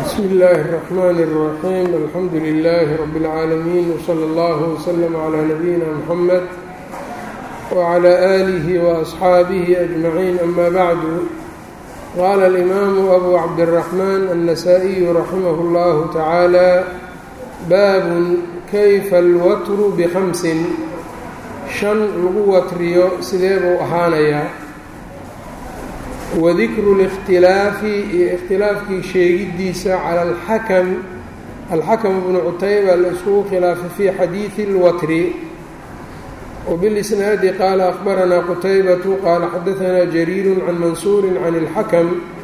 bsmi اllahi الرحmn الرaxيm alxamdu لlh rb العaalamiin wslى اllah وslm عlى nabiyina mxamed wعlى آlih وأصxaabih أجmaعin ama bعdu qala اlimaamu abu cabdالرaحman النasائiyu raximah اllah tacaalى bab kayfa اlwatru bhamsin shan lagu watriyo sidee buu ahaanayaa wadikru اlاkhtilaafi iyo ikhtilaafkii sheegiddiisa cala alxakam alxakam bnu cutayba la iskugu khilaafay fii xadiidi اlwatri wbilisnaadi qaala akhbaranaa qutaybatu qaala xadaanaa jariiru can mansuuri can اlxakam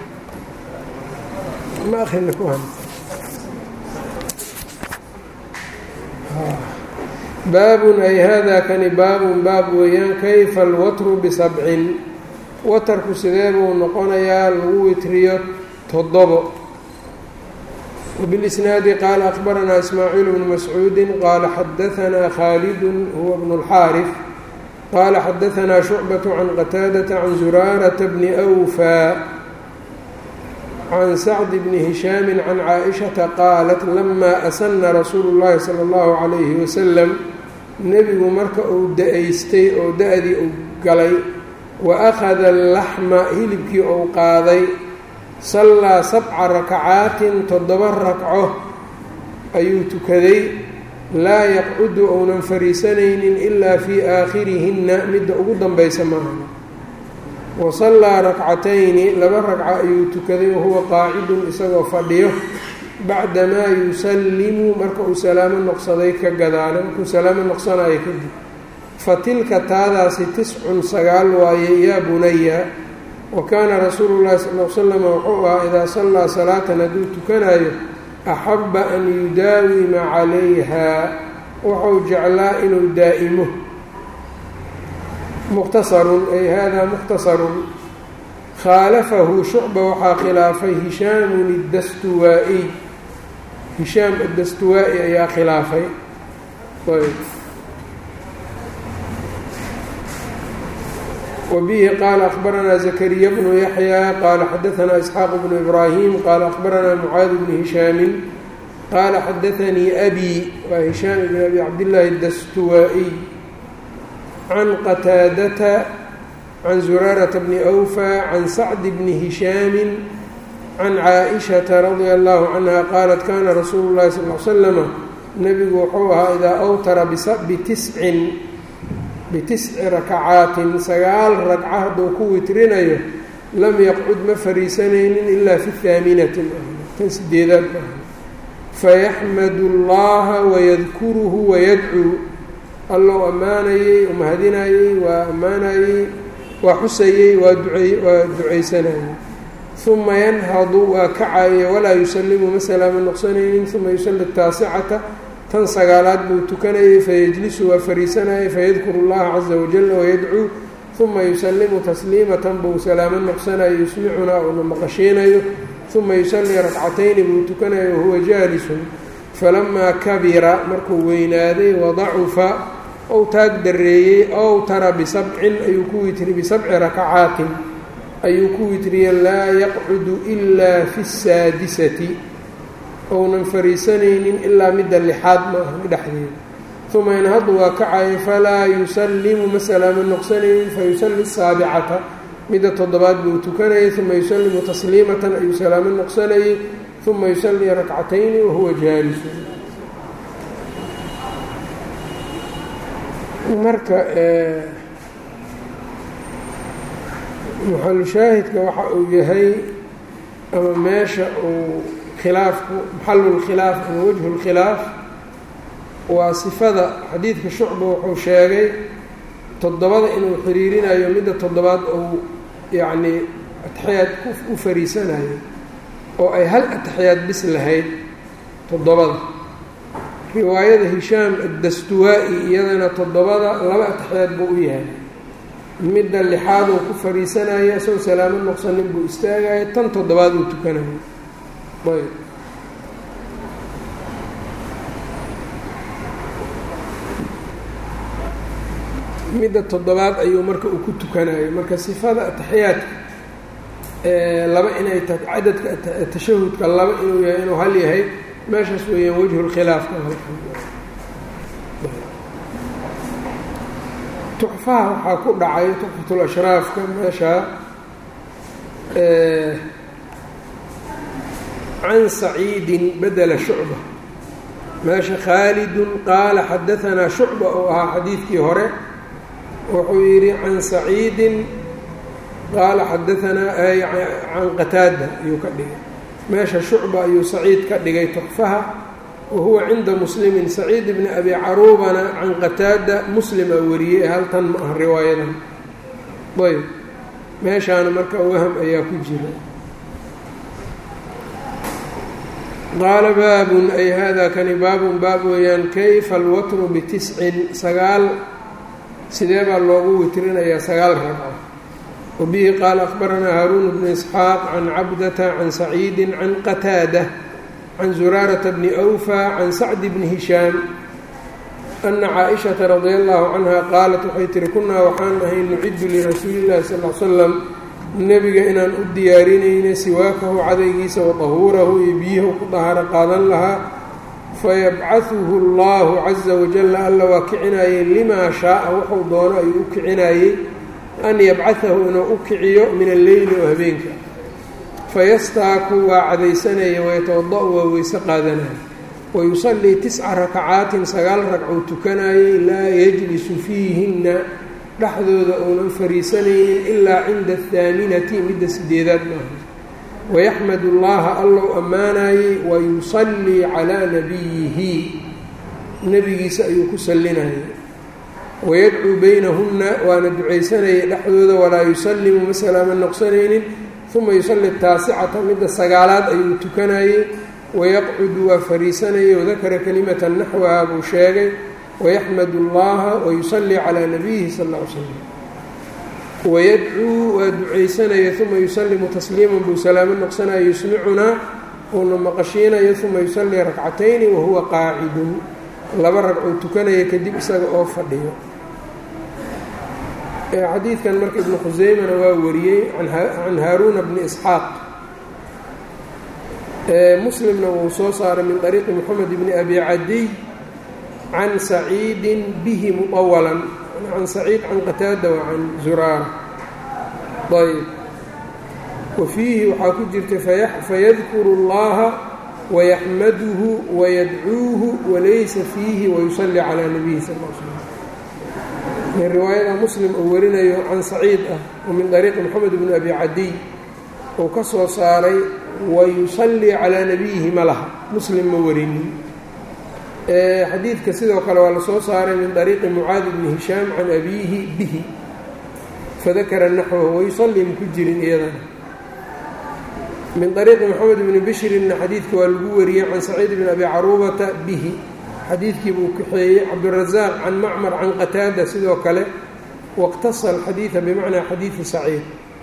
baabun ay hada kani baabun baab weeyaan kayfa alwatru bisabcin watarku sidee buu noqonayaa lagu witriyo toddobo wbilisnaadi qaala akhbaranaa ismaaciil bnu mascuudi qaala xadaanaa khaalidu huwa bnu اlxaarif qaala xadaanaa shucbaة can qataadata can zuraarata bni أwfaa can sacdi bni hishaami can caaishata qaalat lama asana rasuulu اllahi salى اllahu calayhi wasalam nebigu marka uu da-aystay oo da-dii uu galay wa akhada alaxma hilibkii ou qaaday sallaa sabca rakacaatin toddoba ragco ayuu tukaday laa yaqcudu ounan fariisanaynin ilaa fii aakhirihinna midda ugu danbaysa maaha wa sallaa rakcatayni laba ragco ayuu tukaday wahuwa qaacidun isagoo fadhiyo bacdamaa yusallimu marka uu salaamo noqsaday ka gadaale markuu salaamo noqsanayo kadib fatilka taadaasi tiscun sagaal waaye yaa bunaya wa kaana rasuulu llahi sal l slam wuxuu ahaa idaa sallaa salaatan hadduu tukanayo axabba an yudaawima calayhaa wuxuu jeclaa inuu daa'imo mukhtasarun ay hada mukhtasarun khaalafahu shucba waxaa khilaafay hishaamun iddastuwaa-iy hishaam addastuwaa-i ayaa khilaafay wbihi qaala akhbaranaa zakariya bnu yaxya qaala xadaanaa isxaaq bnu ibraahim qaala akhbaranaa mucaad bnu hishaamin qaala xadaanii abi waa hishaam bn abi cabdillaahi dastuwaa-iy can qataadata can zuraarata bni awfa can sacdi bni hishaamin can caaishata radia allahu canha qaalat kana rasuulu llahi sal l slama nebigu wuxuu ahaa idaa awtara bitiscin bitisci rakacaatin sagaal ragca hadduu ku witrinayo lam yaqcud ma fariisanaynin ilaa fi haaminati tan sideedaad maaha fayaxmadu llaha wayadkuruhu wayadcuu allou ammaanayey umahadinayey waa ammaanayey waa xusayey waa ducey waa ducaysanayey uma yanhadu waa kacaye walaa yusallimu ma salaamo noqsanaynin uma yusalli taasicata tan sagaalaad buu tukanayay fayajlisu waa fariisanayay fayadkuru llaha caza wajala wayadcuu uma yusallimu tasliimatan buu salaamo noqsanayo yusmicunaa uuna maqashiinayo uma yusallii rakcatayni buu tukanayo wahuwa jaalisun falamaa kabira markuu weynaaday wadacufa ou taag dareeyey ow tara bisabcin ayuu ku witri bisabci rakacaatin ayuu ku witriyey laa yaqcudu ilaa fi saadisati ounan fariisanaynin ilaa midda lixaad ma ahan dhexdeeda uma inhadu waa kacaya falaa yusallimu ma salaamo noqsanaynin fayusalli saabicata midda toddobaad buu tukanayay uma yusallimu tasliimatan ayuu salaamo noqsanayay uma yusallii rakcatayni wahuwa jaalisu marka maxalushaahidka waxa uu yahay ama meesha uu khilaafku maxalulkhilaaf ama wajhu lkhilaaf waa sifada xadiidka shucba wuxuu sheegay toddobada inuu xiriirinayo midda toddobaad uu yacnii ataxiyaad u fariisanayo oo ay hal ataxiyaad bis lahayd toddobada riwaayada hishaam addastuwaa-i iyadana toddobada laba ataxiyaad buu u yahay midda lixaad uu ku fariisanayo isagoo salaamo noqsanin buu istaagayo tan toddobaad uu tukanayo ayb midda toddobaad ayuu marka uu ku tukanayo marka sifada ataxiyaadka laba inay tahay cadadka tashahudka laba inuu yahay inuu hal yahay meeshaas weeyaan wejhu lkhilaafka tuxfaha waxaa ku dhacay tuxfatul ashraafka meesha can saciidin bedela shucba meesha khaalidun qaala xadaanaa shucba oo ahaa xadiidkii hore wuxuu yidhi can saciidin qaala xadaanaa can qataada ayuu ka dhigay meesha shucba ayuu saciid ka dhigay tuxfaha wa huwa cinda muslimin saciid bni abi caruubana can qataada muslima wariyey haltan ma ah riwaayadan ayb meeshaana marka waham ayaa ku jira qaala baabun ay hada kani baabun baab weeyaan kayfa alwatru bitiscin sagaal sidee baa loogu witrinayaa sagaal ragco wabihi qaala akhbaranaa haaruun bnu isxaaq can cabdata can saciidi can qataada can zuraarata bni awfa can sacdi bni hishaam ana caaishata radia allahu canha qaalat waxay tihi kunaa waxaan ahay nuciddu lirasuuli illahi sal l slam nebiga inaan u diyaarinayna siwaakahu cadaygiisa wa tahuurahu iyo biyahu ku dahaaro qaadan lahaa fayabcahuhu allahu caza wajalla alla waa kicinayey limaa shaaa wuxuu doono ayuu u kicinayey an yabcahahu inuu u kiciyo min alleyli oo habeenka fayastaaku waa cadaysanaya wayatawada-u waa weyse qaadanaya wayusallii tisca rakacaatin sagaal ragcuu tukanayey laa yajlisu fiihinna dhexdooda uunan fariisanaynin ilaa cinda athaaminati midda sideedaad maaha wayaxmadu llaha allow ammaanayey wayusallii calaa nabiyihi nebigiisa ayuu ku sallinayay wayadcuu baynahunna waana ducaysanayay dhexdooda walaa yusallimu ma salaama noqsanaynin uma yusalli taasicata midda sagaalaad ayuu tukanayey wayaqcudu waa fariisanayay wadakara kalimatan naxwaha buu sheegay wayaxmadu allaha wayusallii calaa nabiyihi sal ll ly slam wayadcuu waa ducaysanaya uma yusallimu tasliiman buu salaamo noqsanaya yusmicunaa uuna maqashiinayo uma yusallii rakcatayni wahuwa qaacidun laba ragcuu tukanaya kadib isaga oo fadhiyo xadiidkan marka ibnu khuseymana waa wariyey can haaruuna bni isxaaq muslimna wuu soo saaray min طariiqi moxamed bni abi cadiy can saciidin bihi muطawalan can saciid can qataada wa can zuraara ayb wa fiihi waxaa ku jirta fayadkuru اllaha wayaxmaduhu wayadcuuhu walaysa fiihi wayusallii calaa nabiyi sal l slm min riwaayada muslim uu warinayo can saciid ah oo min طariiqi moxamed bni abi cadiy uu ka soo saaray wayusallii calaa nabiyihi ma laha muslim ma warinin xadiidka sidoo kale waa lasoo saaray min طariiqi mucaadi bni hishaam can abiihi bihi fadakara naxwahu wayusallii ma ku jirin iyadana min طariiqi moxamed bni bishrinna xadiidka waa lagu wariyey can saciid bni abi caruubata bihi xadiidkii buu kaxeeyey cabdurazaaq can macmar can qataada sidoo kale wاqtasa alxadiida bimacnaa xadiidi saciid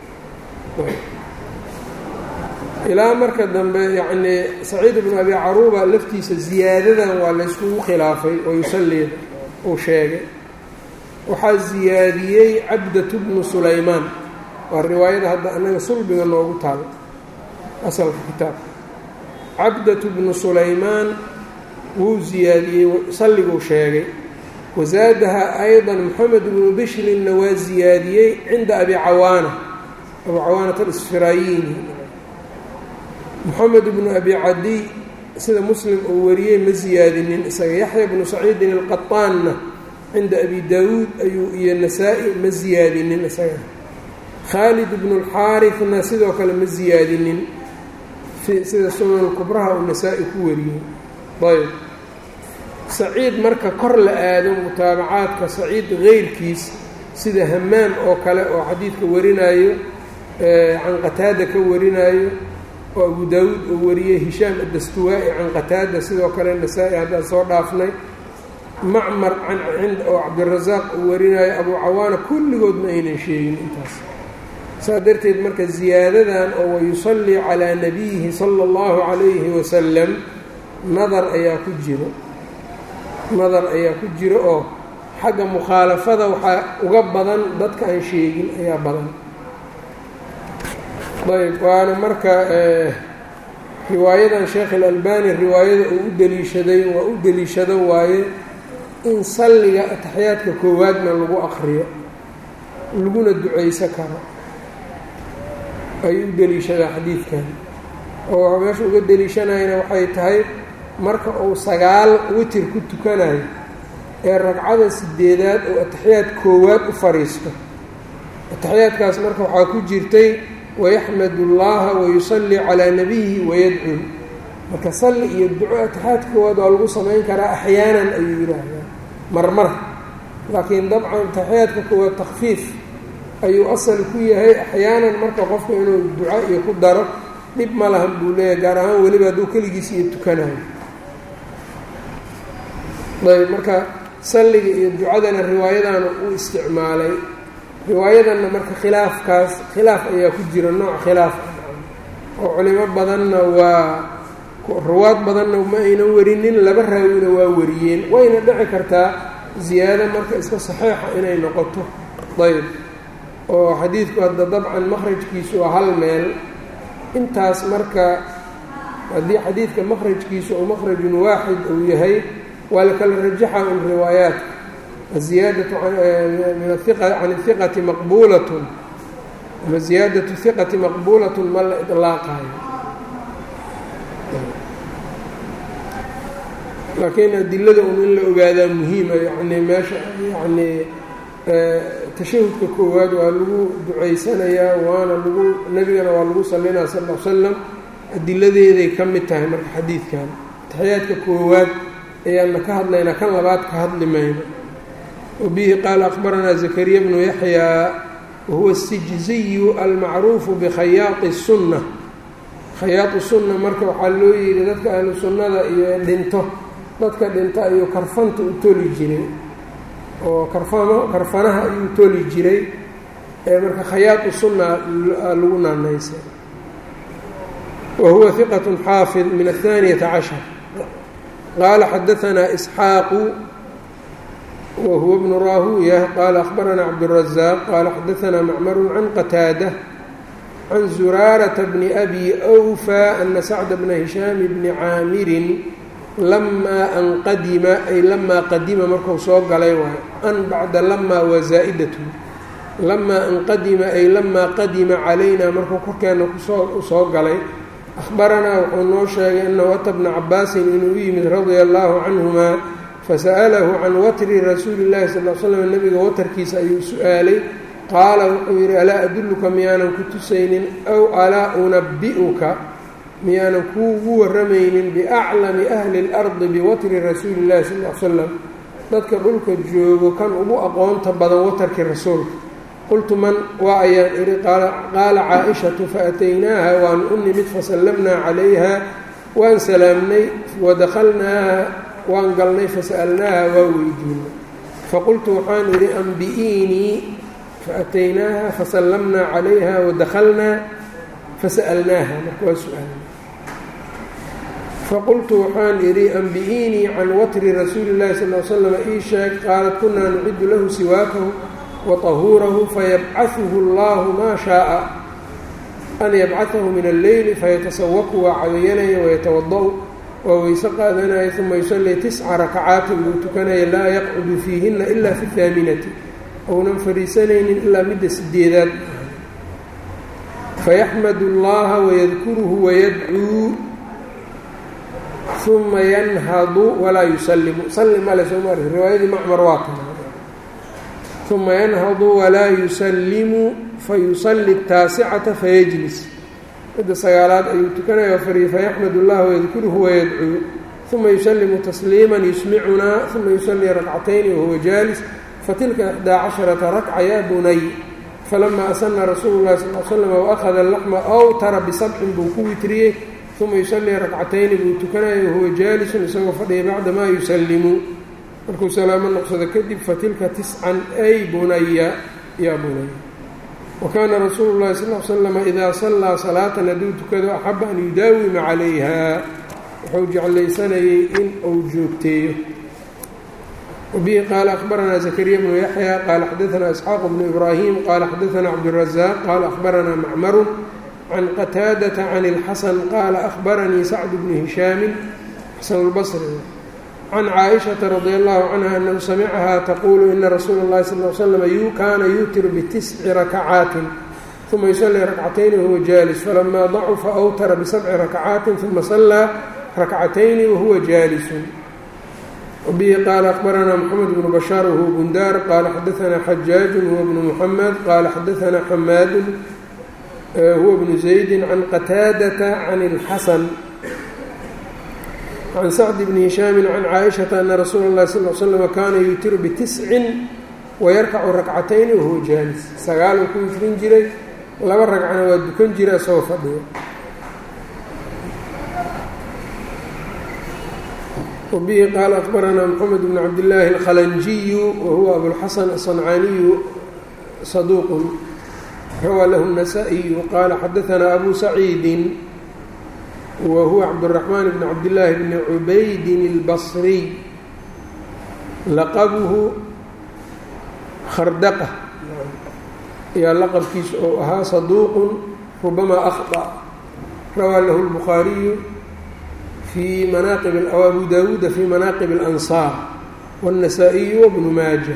ilaa marka dambe yacnii saciid bnu abi caruuba laftiisa ziyaadadan waa layskugu khilaafay oo yusallii uu sheegay waxaa ziyaadiyey cabdatu bnu sulaymaan waa riwaayada hadda annaga sulbiga noogu taalo asalka kitaabka cabdatu bnu sulaymaan wuu ziyaadiyey salliguu sheegay wasaadaha ayضa moxamed bnu bishrinna waa ziyaadiyey cinda abi cawaana abu cawaanata alisfiraayiini moxamed bnu abi cadiy sida muslim uu wariyey ma ziyaadinin isaga yaxya bnu saciidin alqaطaanna cinda abi daawuud ayuu iyo nasaa-i ma ziyaadinin isaga khaalid bnu اlxaarifna sidoo kale ma ziyaadinin sida sunan kubraha uu nasaa-i ku wariyey ayb saciid marka kor la aado mutaabacaadka saciid keyrkiis sida hamaam oo kale oo xadiidka warinaayo can qataada ka warinaayo oo abu daawuud uu wariyey hishaam addastuwaa-i can qataada sidoo kale nasaa-i haddaan soo dhaafnay macmar oo cabdirasaaq uu warinaayo abu cawaana kulligood ma aynan sheegin intaas saas darteed marka ziyaadadan oo wayusallii calaa nabiyihi sala اllahu calayhi wasalam nadar ayaa ku jiro nadar ayaa ku jiro oo xagga mukhaalafada waxaa uga badan dadka aan sheegin ayaa badan ayb waana marka riwaayadan sheekh اlalbani riwaayada uu u deliishaday waa u deliishado waaye in salliga ataxiyaadka koowaadna lagu aqriyo laguna ducayso karo ayuu u deliishadaa xadiidkan oo meesha uga deliishanayana waxay tahay marka uu sagaal witir ku tukanayo ee ragcada sideedaad oo ataxiyaad koowaad u fadhiisto ataxiyaadkaas marka waxaa ku jirtay wayaxmad اllaha wayusallii calaa nabiyihi wayadcuu marka salli iyo duco ataxiyaadka koowaad waa lagu samayn karaa axyaanan ayuu yidhaahdaa marmar laakiin dabcan ataxiyaadka koowaad takfiif ayuu asal ku yahay axyaanan marka qofka inuu duco iyo ku daro dhib ma lahan buu leeyahay gaar ahaan weliba hadduu keligiis iyo tukanayo ayb marka salliga iyo ducadana riwaayadana uu isticmaalay riwaayadanna marka khilaafkaas khilaaf ayaa ku jira nooc khilaaf oo culimo badanna waa ruwaad badanna ma aynan warinin laba raawina waa wariyeen wayna dhici kartaa ziyaado marka iska saxiixa inay noqoto ayb oo xadiidku hadda dabcan makhrajkiisu waa hal meel intaas marka haddii xadiidka makhrajkiisu oo makhrajun waaxid uu yahay waa la kala rajaxa un riwaayaadka aziyaadatu min aiqa can ihiqati maqbuulatun ama ziyaadatu hiqati maqbuulatun ma la idlaaqayo laakiin adilada un in la ogaadaa muhiima yani meesha yani tashahudka koowaad waa lagu ducaysanayaa waana lagu nebigana waa lagu sallinaa sal l slam adiladeeday ka mid tahay marka xadiidkan taxiyaadka koowaad ayaanna ka hadlaynaa kan labaad ka hadli mayno wabihi qaala akhbaranaa zakariya bnu yaxyaa wahuwa sijziyu almacruufu bikhayaaqi الsunna khayaaqi sunna marka waxaa loo yidhi dadka ahlu sunnada iyo dhinto dadka dhinto ayuu karfanta u toli jiray oo karfama karfanaha ayuu toli jiray ee marka khayaaqi sunna lagu naanaysay wa huwa hiqat xaafid min aلthaaniyata cashar qaala xadaanaa isxaaqu wa huwa bnu raahuya qaala akhbaranaa cabdالrazaaq qaala xadaanaa macmaru can qataada can zuraarata bni abi أwfى ana sacda bna hishaami bni caamirin lamaa an qadima ay lamaa qadima marku soo galay waayo an bacda lamaa waa zaa'idatu lamaa an qadima ay lamaa qadima calayna markuu korkeenna kusoo usoo galay akhbaranaa wuxuu noo sheegay anahu ata bna cabaasin inuu u yimid radia allahu canhuma fasa'alahu can watri rasuuli llahi sal l slam nebiga watarkiisa ayuu su-aalay qaala wuxuu yidhi alaa adulluka miyaanan ku tusaynin aw alaa unabi'uka miyaanan kuugu warramaynin biaclami ahli اlardi biwatri rasuuli اllahi sal l slam dadka dhulka joogo kan ugu aqoonta badan watarkii rasuulka qultu man waa ayaan idhi qaala caa-ishatu faataynaaha waanu u nimid fasallamnaa calayha waan salaamnay wadakhalnaaha waan galnay fasa'alnaaha waa weydiinay faqultu waxaan idhi ambi'iinii faataynaaha fasallamnaa calayha wadakhalnaa fasa'alnaaha marka waa su-aalna faqultu waxaan idhi ambi'iinii can watri rasuuli llahi sal l slam ii sheeg qaalat kunaa nuciddu lahu siwaakahu wa tahuurahu fayabcahuhu allahu maa shaaa an yabcahahu min alleyli fayatasawaku waa caweyanaya wayatawada-u waa weyse qaadanaya uma yusallii tisca rakacaatin buu tukanaya laa yaqcudu fiihinna ila fi haaminati ounan fadhiisanaynin ilaa midda sideedaad fayaxmadu اllaha wayadkuruhu wayadcuu uma yanhadu walaa yusallimu salli male soo maari riwaayadii macmar waa tan uma yanhadu walaa yusallimu fayusalli taasicata fayajlis midda sagaalaad ayuu tukanaya fariy fayaxmad اllaha wayadkuruhu wayadcuu uma yusallimu tasliima yusmicunaa uma yusallii rakcatayni wahuwa jaalis fatilka ixdaa casharata rakca yaa bunay falama asana rasuulu llahi sal l slam waakhada alaxma awtara bisabcin buu ku witriyey uma yusallii rakcatayni buu tukanaya wahuwa jaalisun isagoo fadhiya bacdamaa yusallimu markuu salaamo noqsado kadib fatilka tiscan ay bunaya yaa bunaya wa kaana rasuulu llahi sal l slama idaa sallaa salaatan hadduu tukado axaba an yudaawima calayha wuxuu jeclaysanayay in uu joogteeyo wbihi qaala akhbaranaa zakariya bnu yaxya qaala xadaanaa isxaaq bnu ibraahim qaala xadaanaa cabdurazaaq qaala akhbaranaa macmaru can qataadata can اlxasan qaala ahbaranii sacd bnu hishaami xasan اlbصri can caaishaةa radi allahu canha anahu samicahaa taquulu ina rasuula اllahi sal l slm kaana yuutiru bitisci rakacaatin uma yusalii rakcatayni wahuwa jaalis falamaa dacufa awtara bisabci rakacaatin uma sallaa rakcatayni wahuwa jaalisun bihi qaala akbaranaa mxamed bnu bashaar wahuwa bundaar qaala xadaanaa xajaaju huwa bnu muxamed qaala xadaanaa xamaadu huwa bnu zaydi can qataadata can اlxasan can sacdi bni hishaami can caaishata ana rasuula اllahi sal l slm kaana yuutiru bitiscin wayarkacu rakcatayni wahuwa jaalis sagaaluu ku witrin jiray laba ragcana waa dukan jira isagoo fadhiyo wabihi qaala akbaranaa mxamed bn cabdillaahi alkhalanjiyu wahuwa abulxasan asancaaniyu saduuqun rawaa lahu الnasaa-iyu qaala xadaanaa abu saciidin wa huwa cabdالraxmaan bn cabdillaahi bni cubaydin اlbasriy laqabuhu khardaqa ayaa laqabkiisu ou ahaa saduuqun rubamaa akhطأ rawaa lahu اlbukhaariyu fii manaaqib abu daawuuda fii manaaqib اlansaar wالnasaa-iyu wabnu maaja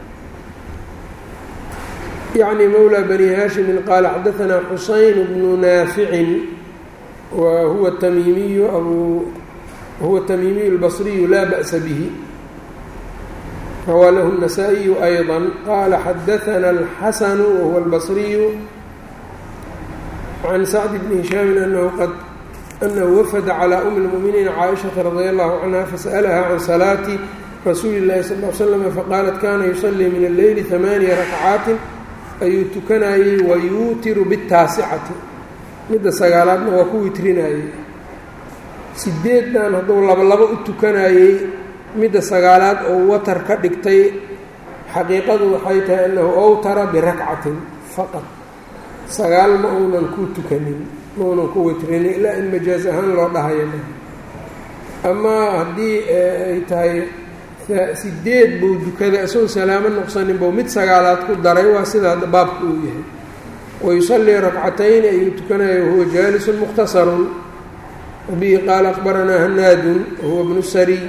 yacni mowlى bani haashimin qaala xadaanaa xusayn bnu naaficin wa huwa tamiimiyu abu huwa tamiimiyu اlbasriyu laa ba'sa bihi rawaa lahu النasaaئiyu أyضا qaala xadaثna الxasanu wahuwa اlbصriyu can sacd bni hishaami anahu qad anahu wafada calى umi اlmuؤminiina caaishaةa radi allahu canha fasأlaha can salaati rasuuli اllahi sal ly slm faqaalat kana yusalii min alleyli ثamaaniya rakcaatin ayuu tukanayey wayuutiru bالtaasicati midda sagaalaadna waa ku witrinayey sideedan hadduu labalabo u tukanayey midda sagaalaad oo watar ka dhigtay xaqiiqadu waxay tahay annahu awtara birakcatin faqad sagaal ma uunan ku tukanin ma uunan ku witrinin ilaa in majaaz ahaan loo dhahayo amaa haddii ay tahay sideed buu dukaday isagoo salaamo noqsanin buu mid sagaalaad ku daray waa sidaa baabka uu yahay wayusallii rakcatayni ayuu tukanaya wahuwa jaalisun mukhtasarun wabihi qaala akbaranaa hanaadun wahuwa bnu sariy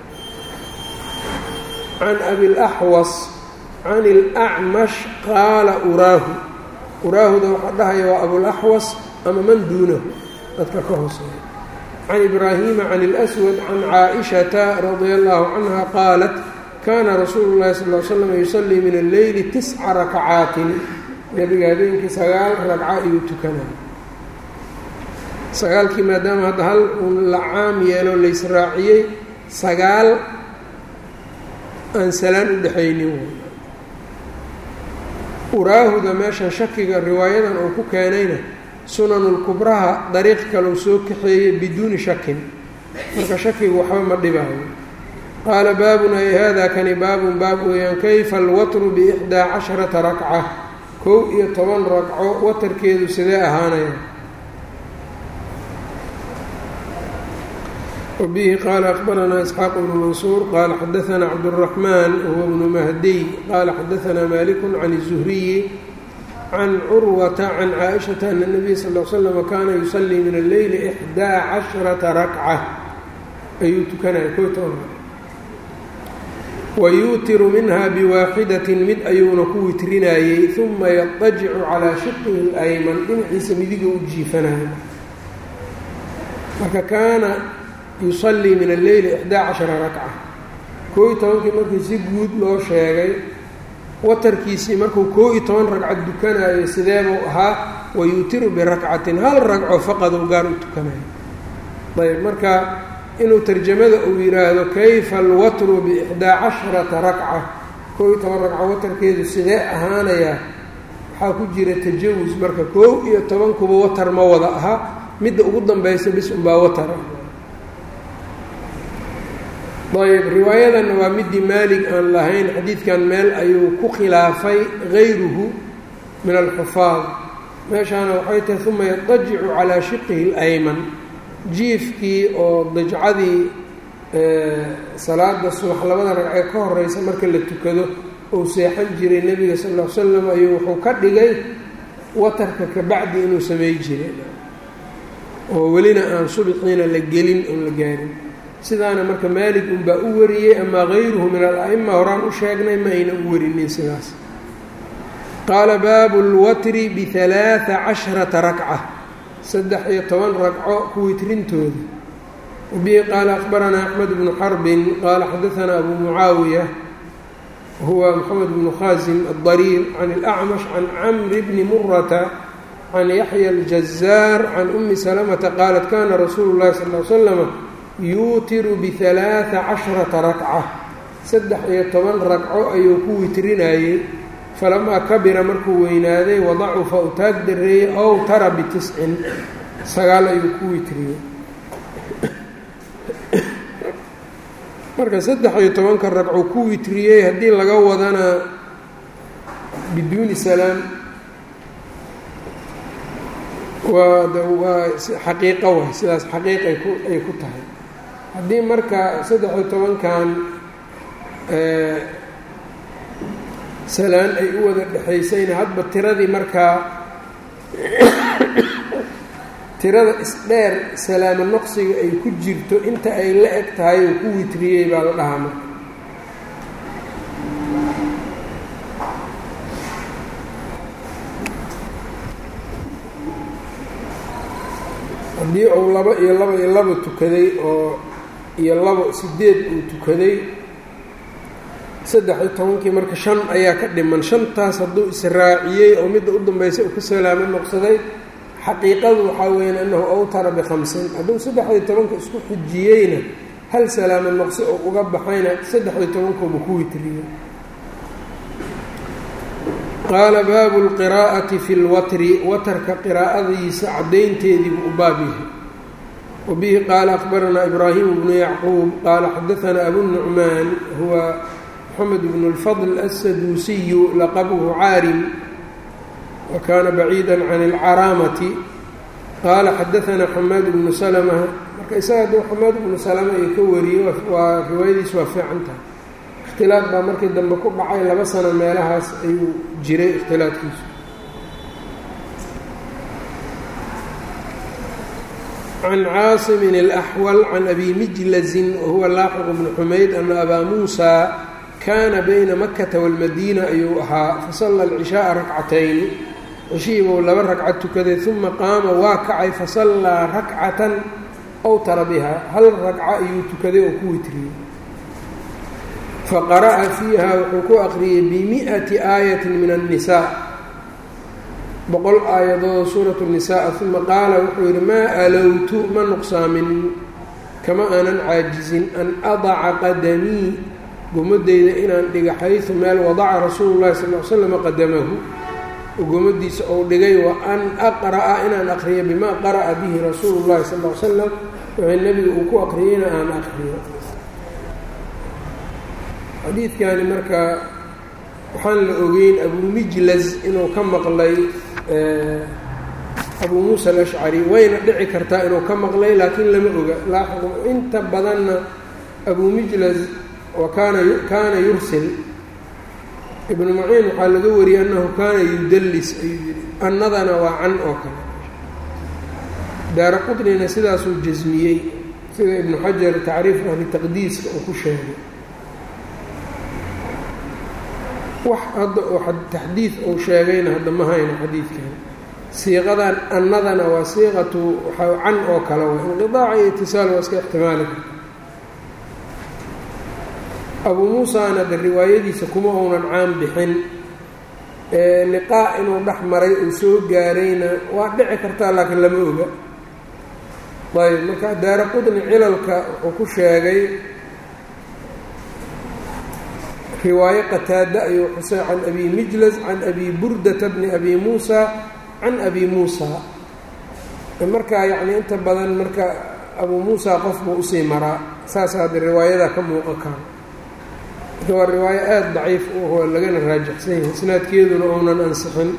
can abi laxwas can اlacmash qaala uraahu uraahuda waxaa dhahaya waa abulaxwas ama man duunahu dadka ka hooseeya can ibraahiima can اlأswad can caaئishata radia allahu canha qaalat kana rasuulu اllahi sal l slam yusalii min alleyli tisca rakacaatin nebiga habeenkii sagaal ragca ayuu tukanaya sagaalkii maadaama hadda hal uun la caam yeelo laysraaciyey sagaal aan salaan u dhexaynin uraahuda meeshan shakiga riwaayadan uu ku keenayna sunanulkubraha dariiq kaleu soo kaxeeyey biduuni shakin marka shakigu waxba ma dhibaayo qaala baabun ay hada kani baabun baab weeyaan kayfa alwatru biixdaa casharata rakca kow iyo toban ragco watarkeedu sidee ahaanaya wbihi qaala akbaranaa isxaaq bnu mansuur qaala xadaanaa cabdالraxmaan wahuwa bnu mahdiy qaala xadaanaa maliku can الzuhriyi can curwata can caaishata ana الnabiy sal l slm kaana yusalii min alleyli ixdaa casharata rakca ayuu tukanaya ko toban wayuutiru minha biwaaxidatin mid ayuuna ku witrinayey uma yadajicu calaa shiqihi اlayman dhinaciisa midiga u jiifanaya marka kaana yusalii min alleyli ixdaa cashara rakca koo iyo tobankii markii si guud loo sheegay watarkiisii markuu koo iyo toban ragcad dukanayo sideebuu ahaa wayuutiru birakcatin hal ragco faqadou gaar u tukanayo ayb marka inuu tarjamada uu yidhaahdo kayfa alwatru biixdaa casharata rakca koo iyo toban ragco watarkeedu sidee ahaanayaa waxaa ku jira tajawus marka koo iyo tobankuba watar ma wada aha midda ugu danbaysa bis unbaa watara ayb riwaayadanna waa midii maalig aan lahayn xadiidkan meel ayuu ku khilaafay gayruhu min alxufaad meeshaana waxay tahay uma yadajicu calaa shiqihi اlayman jiifkii oo dajcadii salaada subax labada ragcee ka horeysa marka la tukado uu seexan jiray nebiga sal ll l slam ayuu wuxuu ka dhigay watarka ka bacdi inuu samey jiray oo welina aan subixiina la gelin oon la gaarin sidaana marka maalig unbaa u wariyey amaa hayruhu min al-a'ima horaan u sheegnay ma ayna u warinin sidaas qaala baabu lwatri bialaaa casharata rakca saddex iyo toban ragco ku witrintooda wabihi qaala akhbaranaa axmed bnu xarbin qaala xadaanaa abu mucaawiya huwa moxamed bnu khaasim adariir can اlacmash can camri bni murata can yaxya aljazaar can umi salamata qaalat kana rasuulu llahi sal l slama yuutiru bialaaa casharata rakca saddex iyo toban ragco ayuu ku witrinayey falamaa kabira markuu weynaaday wadacufa u taag dareeyey ow tara bitiscin sagaal ayuu ku witriyey marka saddex iyo tobanka ragco ku witriyey haddii laga wadana biduuni salaam waa waa xaqiiqo waay sidaas xaqiiqay ku ay ku tahay haddii marka saddex iyo tobankan salaan ay u wada dhexaysayna hadba tiradii markaa tirada isdheer salaamo noqsiga ay ku jirto inta ay la eg tahay oo ku witriyey baa la dhahaa marka haddii uu laba iyo laba iyo laba tukaday oo iyo labo sideed uu tukaday saddex iyo tobankii marka shan ayaa ka dhiman shantaas hadduu israaciyey oo midda u dambaysa uu ka salaamo noqsaday xaqiiqadu waxaa weyan annahu awtara bikhamsin hadduu saddex iyo tobanka isku xijiyeyna hal salaamo noqsi oo uga baxayna saddex iyo tobankooba ku witriyey qaala baabu lqiraa'ati fi lwatri watarka qiraa'adiisa caddaynteedii buu u baab yahay wa bihi qaala akhbaranaa ibraahimu bnu yacquub qaala xadaanaa abu nucmaan huwa mxamed bn اlfadl aلsaduusiyu laqabhu caarim wa kaana baciida can اlcaraamati qaala xadaanaa xamaad bnu salma marka isaga hadduu xamaad bnu salama ay ka wariyey waa riwaayadiis waa fiican tahay ikhtilaaf baa markii dambe ku dhacay laba sano meelahaas ayuu jiray ikhtilaafkiisu can caasimin اlaxwal can abi mijlazin wahuwa laaxiq bnu xumayd ana abaa muusa kaana bayna makata walmadiina ayuu ahaa fasalla alcishaaa rakcatayn cishihiibuu laba ragcad tukaday uma qaama waa kacay fasallaa rakcatan awtara biha hal ragco ayuu tukaday oo ku witriyey faqara'a fiiha wuxuu ku aqriyey bimi'ati aayatin min annisaa boqol aayadood suuratu nisaa uma qaala wuxuu yidhi maa alowtu ma nuqsaamin kama aanan caajizin an adaca qadamii gomadeyda inaan dhiga xaysu meel wadaca rasuulu llahi sal l slam qadamahu gomadiisa ou dhigay wa an aqra'a inaan aqriyo bimaa qara'a bihi rasuulu llahi sal l slam wixii nebiga uu ku aqriyeyna aan aqriyo xadiidkani marka waxaan la ogeyn abu mijlaz inuu ka maqlay abuu muusa alashcari wayna dhici kartaa inuu ka maqlay laakiin lama oga laaxiq inta badanna abuu mijlaz wakaana kaana yursil ibnu maciin waxaa laga wariyey annahu kaana yudallis ayuu yihi annadana waa can oo kale daara qudnina sidaasuu jasmiyey sida ibnu xajar tacriif ahli taqdiiska uu ku sheegay wax hadda oo taxdiid uu sheegayna hadda ma hayno xadiidkan siiqadan annadana waa siiqatu waxaa can oo kale wa inqidaaca iyo itisaal waa iska ixtimaali karta abuu muusana de riwaayadiisa kuma uunan caan bixin liqaa inuu dhex maray uu soo gaarayna waa dhici kartaa laakiin lama oga ayb marka daara qudni cilalka wuxuu ku sheegay riwaayo qataada ayuu xusay can abi mijlas can abi burdata bni abi muusa can abi muusa markaa yacni inta badan marka abuu muusa qof buu usii maraa saas hadda riwaayada ka muuqan karo marka waa riwaayo aada daciif u ahoo lagana raajixsan yahay isnaadkeeduna uunan ansixin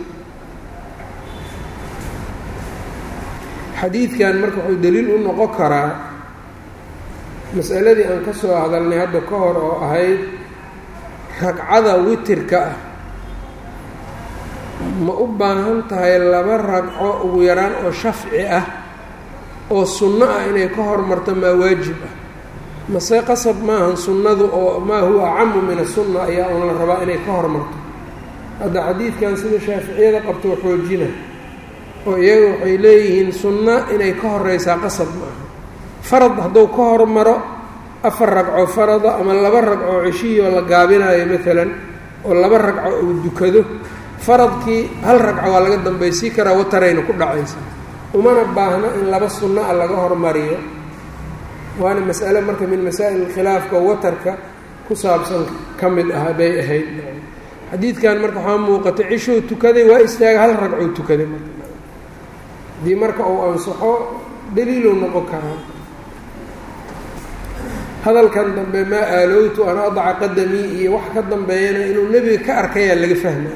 xadiidkan marka wuxuu daliil u noqon karaa masaladii aan ka soo hadalnay hadda ka hor oo ahayd ragcada witirka ah ma u baahan tahay laba ragco ugu yaraan oo shafci ah oo sunno ah inay ka hormarto maa waajib ah mase qasab maahan sunnadu oo maa huwa acamu min asunna ayaa un la rabaa inay ka hormarto hadda xadiidkan sida shaaficiyada qabto xoojina oo iyaga waxay leeyihiin sunno inay ka horeysaa qasab ma aha farad hadduu ka hormaro afar ragco farada ama laba ragco ceshiyo la gaabinayo maalan oo laba ragco uu dukado faradkii hal ragco waa laga dambaysii karaa watarayna ku dhacaysa umana baahno in laba sunno a laga hormariyo waana mas'ale marka min masaa'il khilaafka watarka ku saabsan ka mid ah bay ahayd xadiidkan marka waxaa muuqatay cishuu tukaday waa istaaga hal ragcou tukaday marka haddii marka uu ansaxo daliiluu noqon karaa hadalkan dambe maa aalowtu an adaca qadamii iyo wax ka dambeeyana inuu nebiga ka arkayaa laga fahma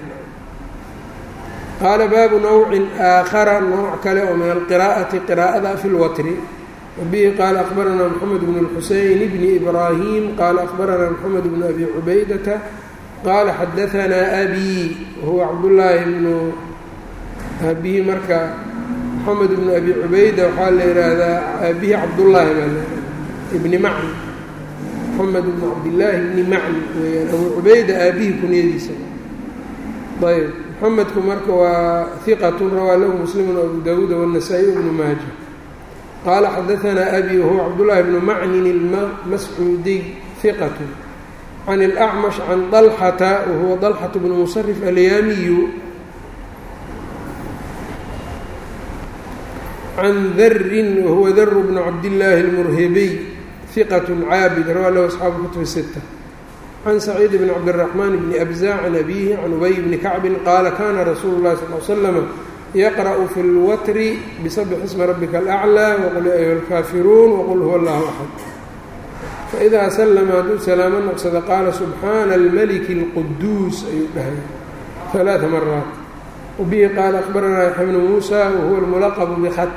qaala baabu nawcin aakhara nooc kale oo min alqiraa'ati qiraa'ada fi lwatri wabihi qaala akbaranaa moxamed bnu lxuseyn bni ibraahim qaala akbaranaa moxamed bnu abi cubaydata qaala xadaanaa abi wahuwa cabdullaahi bnu abihi marka moxamed bnu abi cubayda waxaa la yidhaahdaa aabihi cabdullaahi baa la ibni macni moxamed bnu cabdillaahi bni macni weyaan abu cubayda aabihi kunyadiisa ayb moxamedku marka waa hiqatun rawaa lahu muslimu abu dawuud wالnasaa-i bnu maaja qaala xadaanaa abi wahuwa cabdullaahi bnu macnin ilmascuudiy hiqatun can اlأcmash can dalxata wahuwa dalxaة bnu musarif alyaamiyu can darin wahuwa daru bnu cabdillaahi اlmurhibiy hiqat caabid rawaa lahu asxaabu kutubi sita can saciid bn cabdالraxmaan bni abza can abihi can ubay bni kacbin qaala kana rasuulu اlahi sal l slama yaqra'u fi اlwatri bisabx ismi rabika alأclى waqul ya ayuha اlkaafiruun waqul huwa allahu axad faidaa slama hadduu salaamo noqsada qaala subxaana almaliki اlquduus ayuu dhahay ثalaaثa maraat wabihi qaala akbaranaa yaxya bnu muusa wahuwa اlmulaqbu bkhat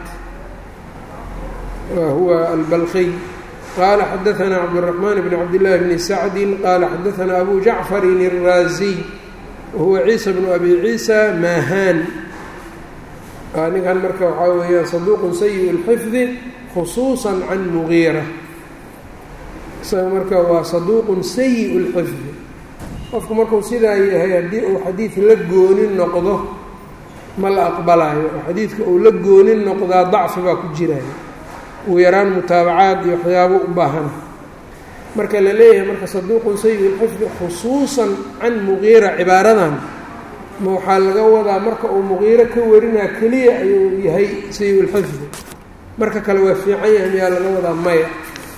wahuwa albalkiy qala xadaanaa cabdالرaحman bn cabdالlahi bni sacdi qaala xadaanaa abu jacfarin الraaziy wahuwa ciisa bnu abi ciisa maahaan ninkan marka waxaa weeyaan saduuqun sayi اlxifdi khusuuصa can mugiira isaga marka waa saduuqun sayi اlxifdi qofku markuu sidaa yahay haddii uu xadiid la goonin noqdo ma la aqbalayo oo xadiidka uu la goonin noqdaa dacfi baa ku jiraya ugu yaraan mutaabacaad iyo waxyaabo u baahana marka la leeyahay marka saduuqun sayi lxifdi khusuusan can muqiira cibaaradan ma waxaa laga wadaa marka uu muqiiro ka warinaa keliya ayuu yahay sayi lxifdi marka kale waa fiican yahay miyaa laga wadaa maya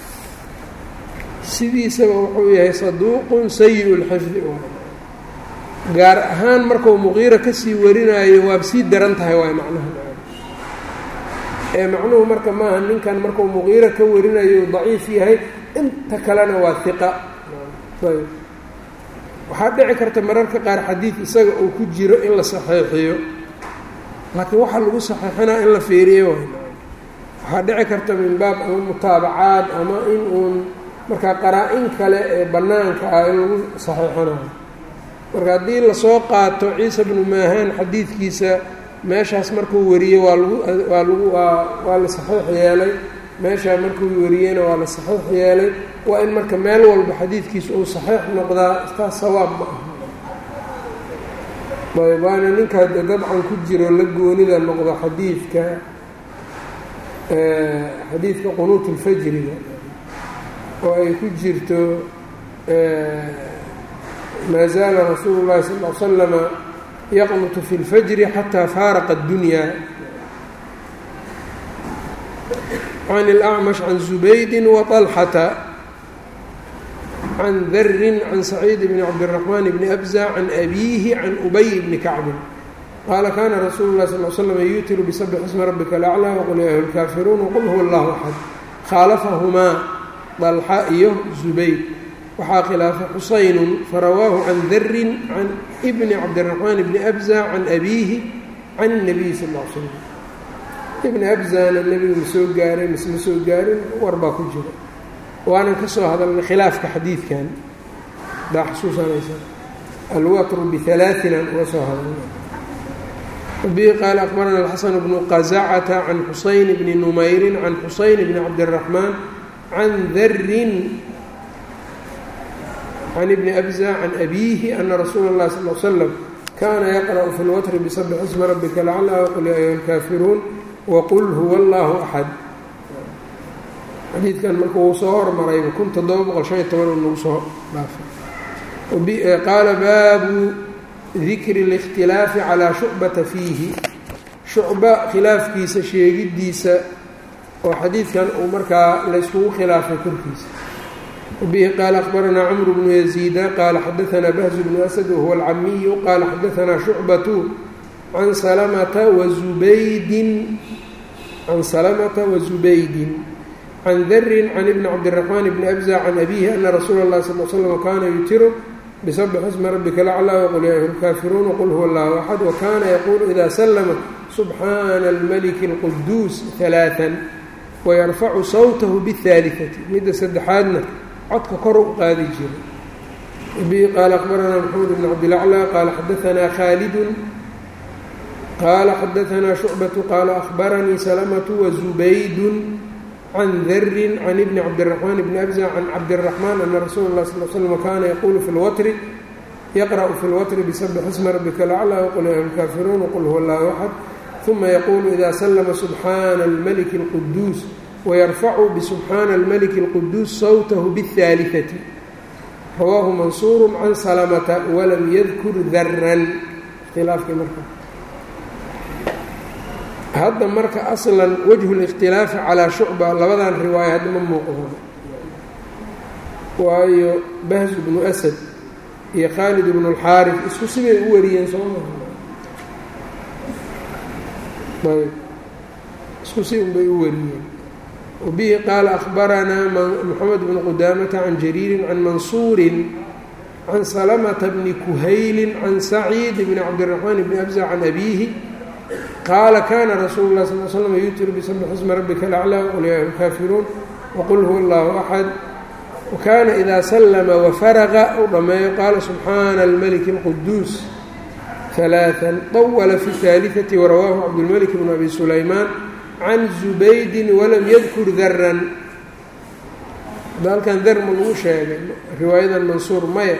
sidiisaba wuxuu yahay saduuqun sayi lxifdi gaar ahaan markau muqiira kasii warinaayo waaba sii daran tahay waay macnaha ee macnuhu marka maaha ninkan markuu muqiiro ka warinayo daciif yahay inta kalena waa hiqa ayb waxaa dhici karta mararka qaar xadiid isaga uu ku jiro in la saxeixiyo laakiin waxaa lagu saxeixinaa in la feeriyo waxaa dhici karta min baab ama mutaabacaad ama in uun markaa qaraa-in kale ee bannaanka ah in lagu saxeixinayo marka haddii lasoo qaato ciisa bnu maahaan xadiidkiisa meeshaas markuu wariyey waa lagu waa lagu waa waa la saxiix yeelay meeshaa markuu wariyeyna waa la saxiix yeelay waa in marka meel walba xadiidkiisa uu saxiix noqdaa taas sawaab ma aha ayb waana ninkaa de dabcan ku jiro la goonida noqdo xadiidka xadiidka qunuut ulfajriga oo ay ku jirto maa zaala rasuulu llahi sal l slama yaqnutu fi اlfajri xataa faaraqa اddunya can اlأcmash can zubaydi waطalxata can darin can saciid bni cabdالraxmaan bni abza can abiihi can ubay bni kacbin qaala kana rasuulu lahi sal l slm yuutiru bisabx ismi rabika alaclى waqul ya ayuha اlkaafiruun wqul huwa اllahu axad khaalafahumaa dalxa iyo zubayd waxaa khilaafay xusaynu farawaahu can darin can bni cabdiraxmaan bni abza can abiihi can الnabiyi sal l slam ibni abzana nebiga ma soo gaaray mise ma soo gaarin war baa ku jira waanan ka soo hadalnay khilaafka xadiidkan daa xusuusanaysa alwatru bialaain aan uga soo hadalnay bihi qaala akbarana alxasan bnu qazacata can xusayn bni numayrin can xusayn bni cabdiraxmaan can darin can ibni abza can abiihi ana rasuula اllahi sal l slam kana yaqra'u fi lwatri bisabx isma rabika lacla waqul ya ayuha alkaafiruun waqul huwa allahu axad xadiidkan marka wuu soo hormarayba kun toddoba boqol shan iyo toban uu nagu soo dhaafay qaala baabu dikri اlاkhtilaafi calaa shucbata fiihi shucba khilaafkiisa sheegiddiisa oo xadiidkan uu markaa layskugu khilaafay korkiisa wabihi qaala akbaranaa cmru bnu yaziida qaala xadaanaa bahzu bnu asad wahuwa alcamiyu qaala xadaanaa shucbatu can salamata wazubaydin can salamata wazubaydin can darin can ibni cabdiraxmaan bni abza can abihi ana rasuula اllahi sal l slam kaana yutiru bsbx isma rabika laclaa wqul ya ayuha lkaafiruun wqul huwa allahu axad wakana yaquulu ida slama subxaana almaliki اlquduus ثalaaثa wayarfacu sawtahu bاhaaliثati midda saddexaadna codka kor u qaadi jiray bihi qaala akbaranaa maxamed bn cabdilaclى qaala xadaanaa khaalidun qaala xadaanaa shucbatu qaala ahbaranii salamatu wazubaydun can darin can ibni cabdiraxmaan bni abza can cabdiraxmaan ana rasuula اlah sal slm kaana yaquulu fi lwatri yaqra'u fi lwatri bisabx isma rabika laclaa wqul ya lkaafiruun wqul huwa allahu axad uma yaquulu ida slama subxaana almaliki اlquduus wayarfacu bisubxaana almaliki اlquduus sawtahu bاhaaliثati rawaahu mansuuru can salamata walam yadkur daran ikhtilaafkii marka hadda marka aslan wajhu اlاkhtilaafi calaa shucba labadan riwaaya hadda ma muuqdo waayo bahz bnu asad iyo khaalid bnu اlxaarif isku sibay u wariyeen soo maa ayb isku si un bay u wariyeen wabihi qaala ahbaranaa moxamed bnu qudaamata can jariirin can mansuurin can salamata bni kuhaylin can saciid bni cabdiraxmaan bni abza can abiihi qaala kana rasuulu lah sal slm yutiru bisabx isma rabika alaclaa wqul ya lkaafiruun waqul huwa allahu axad wakana ida slama wafaraqa u dhammeeyo qaala subxaana almaliki اlquduus ثaلaaثa طawla fi الثaaliثaةi warawaahu cabdulmalik bn abi sulaymaan can zubaydin walam yadkur daran hadda halkan dar ma lagu sheegay riwaayadan mansuur maya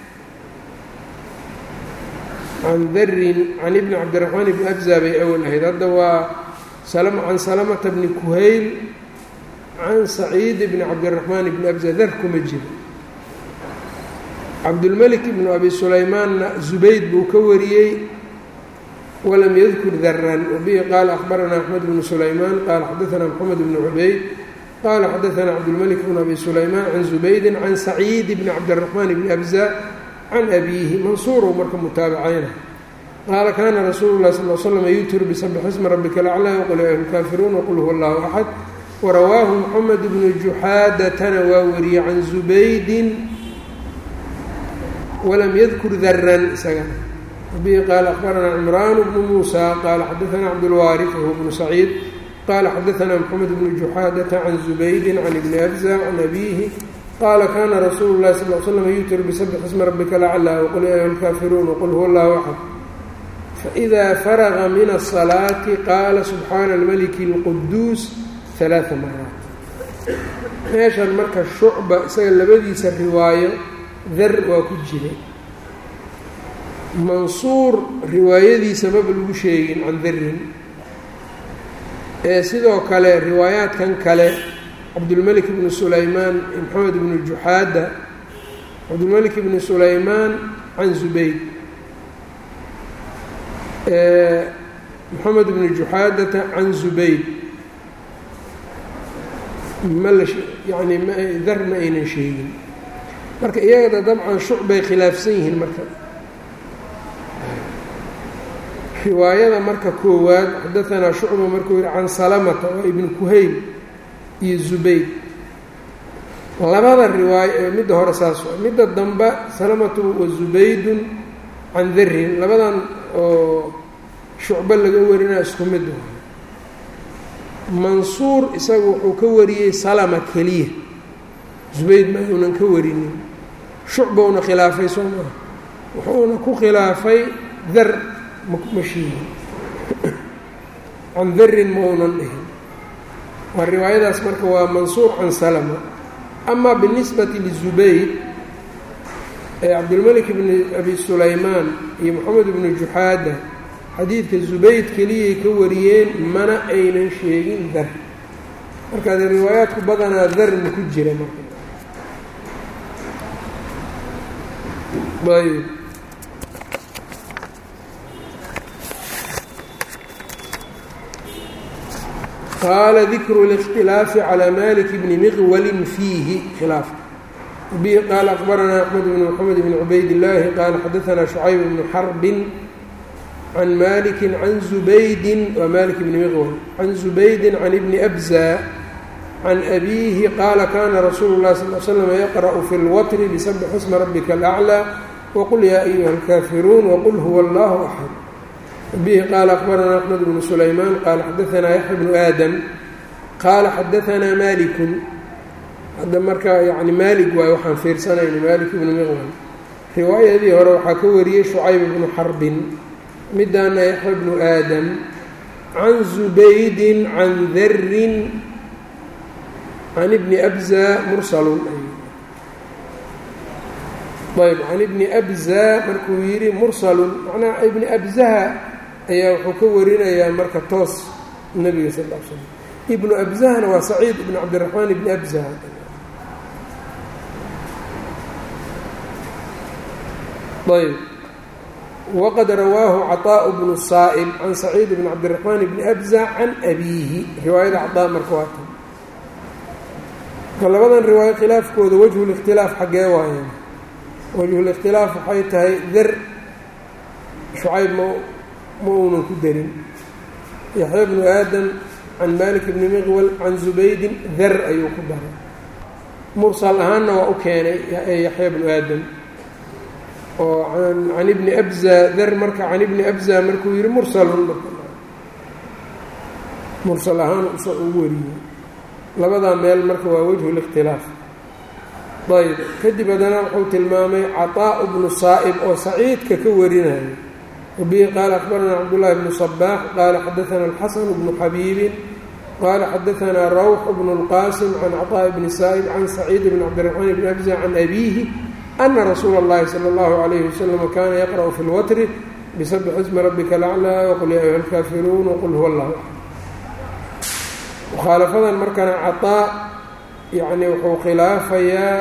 can darin can ibni cabdiraxmaan bni abza bay awal ahayd hadda waa can salamata bni kuhayl can saciid bni cabdiraxmaan bni abza dar kuma jiro cabdulmelik ibnu abi sulaymaanna zubayd buu ka wariyey walam yadkur daran wabihi qaala ahbaranaa axmed bnu sulaymaan qaala xadaanaa moxamed bnu cubayd qaala xadaanaa cabdulmelik bnu abi sulaymaan can zubaydin can saciid bni cabdiraxmaan bni abza can abiihi mansuurow marka mutaabacayna qaala kaana rasuulu lah sal l slm yutiru bisabx isma rabika alaclaa wqul ya lkaafiruun wqul huwa allahu axad warawaahu moxamed bnu juxaadatana waa wariyey can zubaydin walam yadkur daran isagana bihi qaala ahbaranaa cimraan bnu muusa qaala xadaanaa cabdulwaariث wahuwa bnu saciid qaala xadaanaa moxamed bnu juxaadata can zubaydin can ibni abza can abiihi qaala kana rasuulu lahi sal l slam yutir bisabx isma rabika laclaa wqul ya ayuha lkaafiruun wqul huwa allahu axad faإida faraga min الصalaati qaala subxaana almaliki اlquduus ثalaaثa maraat meeshan marka shucba isaga labadiisa riwaayo dar waa ku jiray mansuur riwaayadiisa maba lagu sheegin can darin ee sidoo kale riwaayaadkan kale cabdulmelik bnu sulaymaan maxamed bnu juxaada cabdulmelik bnu sulaymaan can zubayd moxamed bnu juxaadata can zubayd ma la yani dar ma aynan sheegin marka iyagada dabcan shucbay khilaafsan yihiin marka riwaayada marka koowaad xadaanaa shucba markuu yihi can salamata waa ibnu kuhayl iyo zubayd labada riwaayo ee midda hore saas waa midda damba salamatu wa zubaydun can darin labadan oo shucbo laga warinaa isku mid waa mansuur isagu wuxuu ka wariyey salama keliya zubayd ma uunan ka warinin shucbowna khilaafay soo maaha wuxuuna ku khilaafay dar ma sheegin can darin maunan dhihin waa riwaayadaas marka waa mansuur can salama ama binisbati lizubayd ee cabdilmalik bni abi sulaymaan iyo moxamed ibnu juxaada xadiidka zubayd keliyay ka wariyeen mana aynan sheegin dar markaad riwaayaadku badanaa darna ku jira marka ayb qaala dikru اlاkhtilaafi calى malik bni miqwalin fiihi khilaaf bihi qaala akbaranaa axmed bn mxamed bn cubayd illaahi qaala xadaanaa shucayb bnu xarbin can maliki can zubaydin waa malik bni miqwal can zubaydi can ibni abza can abiihi qaala kana rasuulu اlahi sal l slm yaqra'u fi اlwatri bisabx isma rabika alأclى wqul yaa ayuha اlkaafiruun wqul huwa allahu axad bihi qaala akbaranaa axmed bnu sulaymaan qaala xadaanaa yaxya bnu aadam qaala xadaanaa malikun hadda markaa yani maalig waay waxaan fiirsanayna maalik ibnu miqwal riwaayadii hore waxaa ka wariyey shucayb bnu xarbin midaana yaxya bnu aadam can zubaydin can darin can ibni abza mursalun ayb can ibni abza markuu yidhi mursalun macnaha ibni abzaha ayaa wuxuu ka warinayaa marka toos nebiga sal l slam ibnu abzahna waa saciid ibn cabdiraxmaan ibni abzaha ayb waqad rawaahu caطaaءu bnu saa'ib can saciid bn cabdiraxmaan bni abza can abiihi riwaayada caطaa marka waa tan marka labadan riwaayo khilaafkooda wajhu اlاkhtilaaf xaggee waayeen wajhulikhtilaaf waxay tahay dar shucayb ma ma uunan ku darin yaxya bnu aadam can malik bni miqwal can zubaydin dar ayuu ku daray mursal ahaanna waa u keenay yaxya bnu aadam oo can ibni abza dar marka can ibni abza markuu yihi mursalun mursal ahaan usa ugu wariyey labadaa meel marka waa wajhu likhtilaaf ayb kadib haddana wuxuu tilmaamay caطaaءu bnu saa'ib oo saciidka ka warinayo wabihi qaala akbaranaa cabdullahi bnu صabaax qaala xadaana alxasan bnu xabiibin qaala xadaanaa rawx bnu اlqaasim can caطaaءi bni saa'ib can saciid bn cabdiraxmaan bni abza can abiihi ana rasuula اllahi salى اllahu عalayhi wasalam kana yaqra'u fi اlwatri bisabx ismi rabika alaclىa waqul ya ayuha اlkaafiruun waqul huwa اllah mukhaalafadan markana caطaa yacni wuxuu khilaafayaa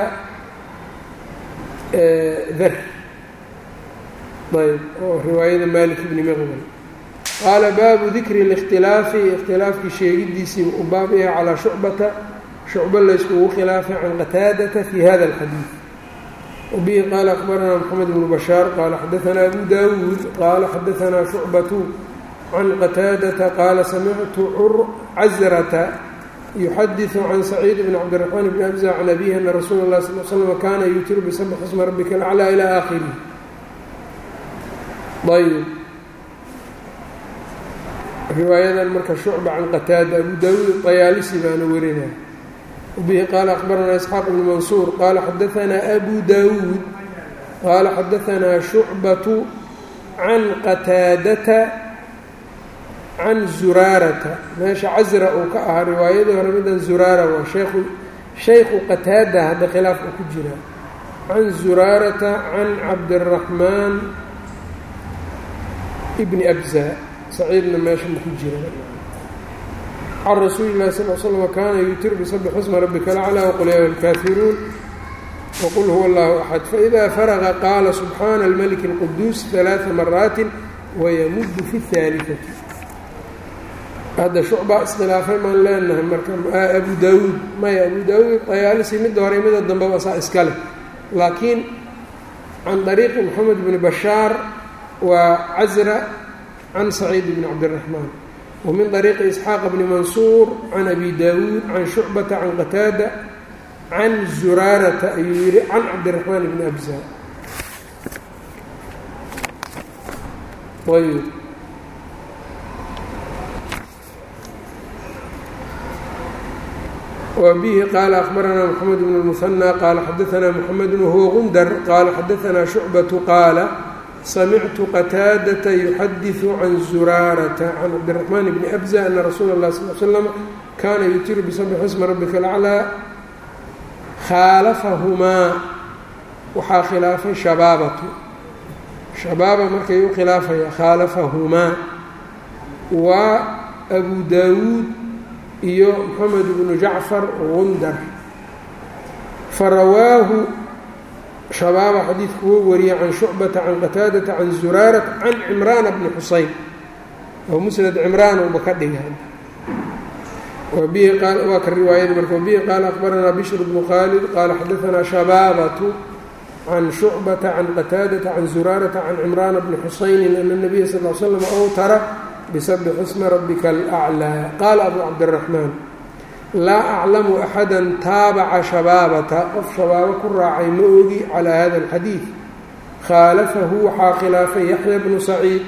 dar ayb oo riwaayada malik bni miqbal qaala baabu dikri اlاkhtilaafi ikhtilaafkii sheegidiisii u baab yahay calaa shucbata shucbo layskugu khilaafay can qataadata fi hada اlxadiid wabihi qaala akbaranaa mxamed bnu bashaar qaala xadaanaa abu dawuud qaala xadaanaa shucbatu can qataadata qaala samictu casrata yuxadiثu can saciid bn cabdiraxmaan bni abza can abihi ana rasuula اlah sal l slm kaana yutiru bisabx isma rabbika alaclى ilى aakhirih ayb riwaayadan marka shucba can qataada abu dawuud طayaalisi baana warinaya wabihi qaala akbaranaa isxaaq bnu mansuur qaala xadaanaa abu dawuud qaala xadaanaa shucbatu can qataadata can zuraarata meesha casra uu ka ahaa riwaayadii hore midan zuraara waa sheekhu shaykhu qataada hadda khilaaf uu ku jiraa can zuraarata can cabdiraxmaan ibni abza saciidna meesha ma ku jira can rasuuli lahi sal l slm kaana yutiru bisabx isma rabbika alaclى wqul ya alkaafiruun wqul huwa allahu axad faإida faraqa qaala subxaana almaliki اlquduus ثalaaثa maraati wayamuddu fi اhaaliثati hadda shucba iskhilaafay maan leenahay marka abu daawuud maya abu daawuud dayaalisi midda hore midda dambeba saa iska leh laakiin can طariiqi moxamed bni bashaar waa casra can saciid bni cabdiraxmaan wa min طariiqi isxaaq bni mansuur can abi daawuud can shucbata can qataada can zuraarata ayuu yihi can cabdiraxmaan bni abza ayb wbihi qaala akbaranaa mxamed bn اlmuhanى qaala xadaanaa mxamed wahuwa gundar qaala xadaanaa shucbatu qaala samictu qataadata yuxadiثu can zuraarata can cabdiraxmaan bni abza ana rasuula اlah sal l slama kaana yutiru bisabxi xisma rabbika alaclaa khaalafahumaa waxaa khilaafay shabaabatu shabaaba markay u khilaafaya khaalafahumaa waa abu daawuud iyo moxamed bnu jacfar gundar farawaahu shabaaba xadiidku wuu wariyey can shucbata can qataadata can zuraarat can cimraana bni xuseyn oo musnad cimraan uba ka dhigan waa ka riwaayada marka wabihi qaala akbaranaa bishr bnu khaalid qaala xadaanaa shabaabatu can shucbata can qataadata can zuraarata can cimraana bni xusaynin ana nabiya sal l slam awtara bisabix isma rabbika alaclaa qaala abu cabdiraxmaan laa aclamu axada taabaca shabaabata qof shabaabo ku raacay ma ogi calaa hada alxadiid khaalafahu waxaa khilaafay yaxya bnu saciid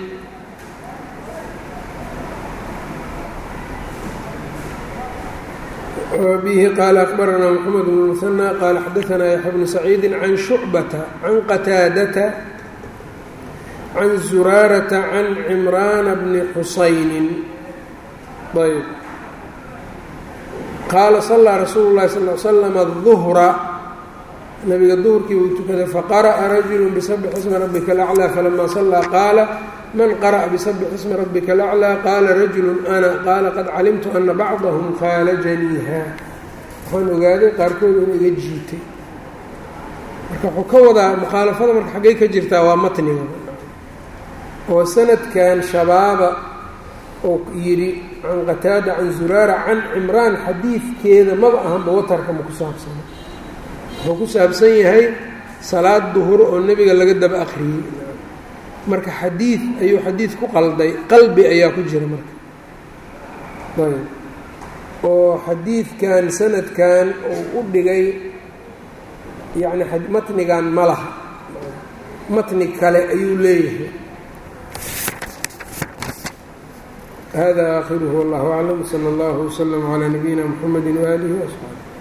bihi qaala akbaranaa mxamed bn muhanى qaala xadaanaa yaxya bnu saciidi can shucbata can qataadata can zuraarata can cimraana bni xusaynin ayb qaala salaa rasuulu llahi sal l slama duhra nabiga duhurkii uu tukaday faqara'a rajulu bisabx ismi rabbika alaclaa falama sallaa qaala man qara'a bisabx ismi rabbika alaclaa qaala rajulu ana qaala qad calimtu ana bacdahum khaalajaniiha waxaan ogaaday qaarkood inuu iga jiitay marka wuxuu ka wadaa mukhaalafada marka xaggay ka jirtaa waa matniga oo sanadkan shabaaba oo yidhi can qataada can zuraara can cimraan xadiidkeeda maba ahanba watarka ma ku saabsana wuxuu ku saabsan yahay salaad duhur oo nebiga laga daba akhriyey marka xadiid ayuu xadiid ku qalday qalbi ayaa ku jira marka ayb oo xadiidkan sanadkan uu u dhigay yacni matnigan ma laha matni kale ayuu leeyahay hada aakhiruhu wallahu aclam sala allahu wslama calaa nabiyina mxamedi waaalihi waasxaabi